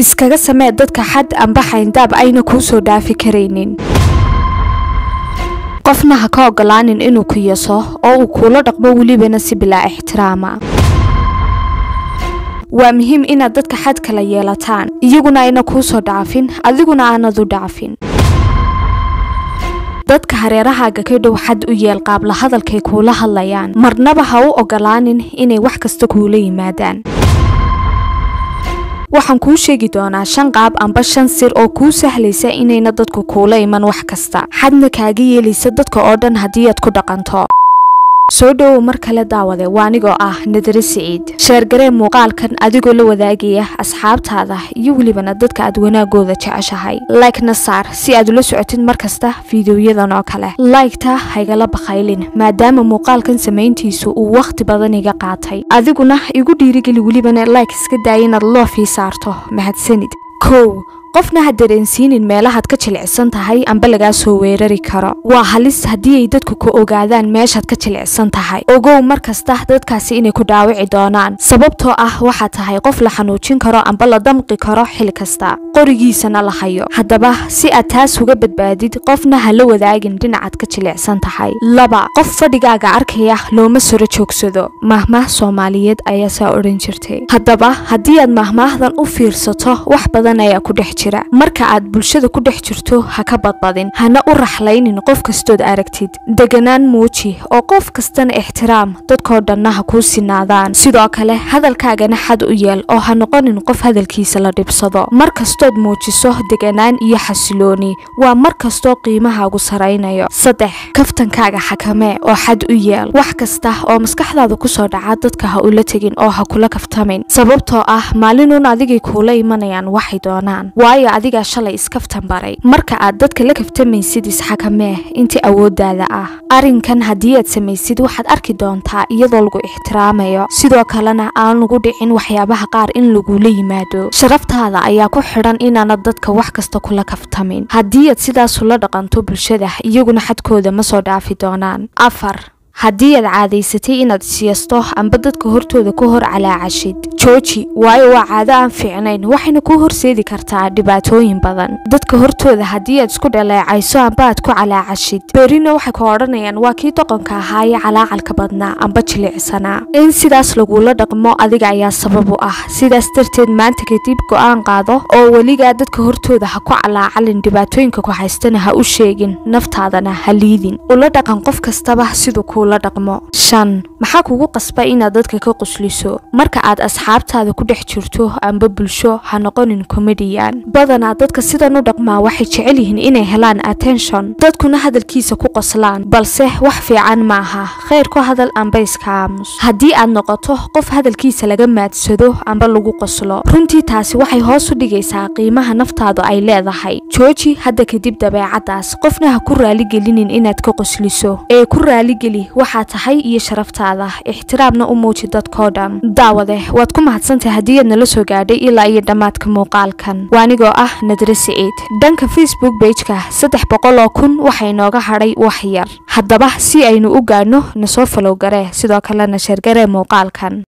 iskaga samee dadka xad amba xayndaab ayna kuu soo dhaafi karaynin qofna ha ka ogolaanin inuu ku yaso oo uu kuula dhaqmo welibana si bilaa ixtiraama waa muhiim inaad dadka xad kala yeelataan iyaguna ayna kuu soo dhaafin adiguna aanad u dhaafin dadka hareerahaaga ka dhow xad u yeel qaabla hadalkay kuula hadlayaan marnaba ha u ogolaanin inay wax kasta kuula yimaadaan waxaan kuu sheegi doonaa shan qaab amba shan sir oo kuu sahlaysa inayna dadku kuula iman wax kasta xadna kaaga yeelaysa dadka oo dhan haddii aad ku dhaqanto soo dhowow mar kale daawade waa anigoo ah nadare siciid sheergaree muuqaalkan adigoo la wadaagaya asxaabtaada iyo welibana dadka aad wanaagooda jeceshahay like-na saar si aad ula socotid mar kasta fiidiyoyadan oo kale like-ta haygala bakhaylin maadaama muuqaalkan samayntiisu uu wakhti badan iga qaatay adiguna igu dhiirigeli welibana like iska daaya inaad loofii saarto mahadsanid kow qofna ha dareensiinin meelahaad ka jilicsan tahay amba lagaa soo weerari karo waa halis haddii ay dadku ku ogaadaan meeshaad ka jilicsan tahay ogow mar kasta dadkaasi inay ku dhaawici doonaan sababtoo ah waxaad tahay qof la xanuujin karo amba la damqi karo xil kasta qorigiisana la hayo haddaba si aad taas uga badbaadid qofna ha la wadaagin dhinacaad ka jilicsan tahay laba qof fadhigaaga arkaya looma soro joogsado mahmaah soomaaliyeed ayaa saa odhan jirtay haddaba haddii aad mahmaahdan u fiirsato wax badan ayaa ku dhex marka aad bulshada ku dhex jirto ha ka badbadin hana u raxlaynin qof kastood aragtid deganaan muuji oo qof kastana ixtiraam dadkoo dhanna ha kuu sinaadaan sidoo kale hadalkaagana xad u yeel oo ha noqonin qof hadalkiisa la dhibsado mar kastood muujiso deganaan iyo xasilooni waa mar kastoo qiimahaagu saraynayo saddex kaftankaaga xakamee oo xad u yeel wax kasta oo maskaxdaada kusoo dhaca dadka ha ula tegin oo ha kula kaftamin sababtoo ah maalinun adigay kuula imanayaan waxay doonaan waayo adigaa shalay iskaftan baray marka aad dadka la kaftamaysid isxakamee intii awooddaada ah arrinkan haddii aad samaysid waxaad arki doontaa iyadoo lagu ixtiraamayo sidoo kalena aan lagu dhicin waxyaabaha qaar in lagula yimaado sharaftaada ayaa ku xidhan inaanad dadka wax kasta kula kaftamin haddii aad sidaas ula dhaqanto bulshada iyaguna xadkooda ma soo dhaafi doonaan afar haddii aad caadaysatay inaad siyasto amba dadka hortooda ku hor calaacashid jooji waayo waa caado aan fiicnayn waxayna kuu horseedi kartaa dhibaatooyin badan dadka hortooda haddii aad isku dhaleecayso amba aad ku calaacashid berina waxay ku odhanayaan waa kii doqonka ahaaye calaacalka badnaa amba jilicsanaa in sidaas lagula dhaqmo adiga ayaa sabab u ah sidaas darteed maanta kadib go-aan qaado oo weligaa dadka hortooda ha ku calaacalin dhibaatooyinka ku haystana ha u sheegin naftaadana ha liidin ula dhaqan qof kastaba siduu kuula dhaqmo shan maxaa kugu qasba inaad dadka ka qusliso marka aad asxaabtaada ku dhex jirto amba bulsho ha noqonin comedian badanaa dadka sidan u dhaqmaa waxay jecel yihiin inay helaan attention dadkuna hadalkiisa ku qoslaan balse wax fiican ma aha kheyr ku hadal amba iska aamus haddii aad noqoto qof hadalkiisa laga maadsado amba lagu qoslo runtii taasi waxay hoos u dhigaysaa qiimaha naftaadu ay leedahay jooji hadda kadib dabeecadaas qofna ha ku raaligelinin inaad ka qosliso ee ku raaligeli waxaa tahay iyo sharaftaada ixtiraamna u muuji dadkoo dhan daawade waad ku mahadsantahay haddii aad nala soo gaadhay ilaa iyo dhammaadka muuqaalkan waa anigoo ah nadre siciid dhanka facebook bejka saddex boqol oo kun waxaa inooga hadhay wax yar haddaba si aynu u gaadhno nasoo falow garee sidoo kalena sheergaree muuqaalkan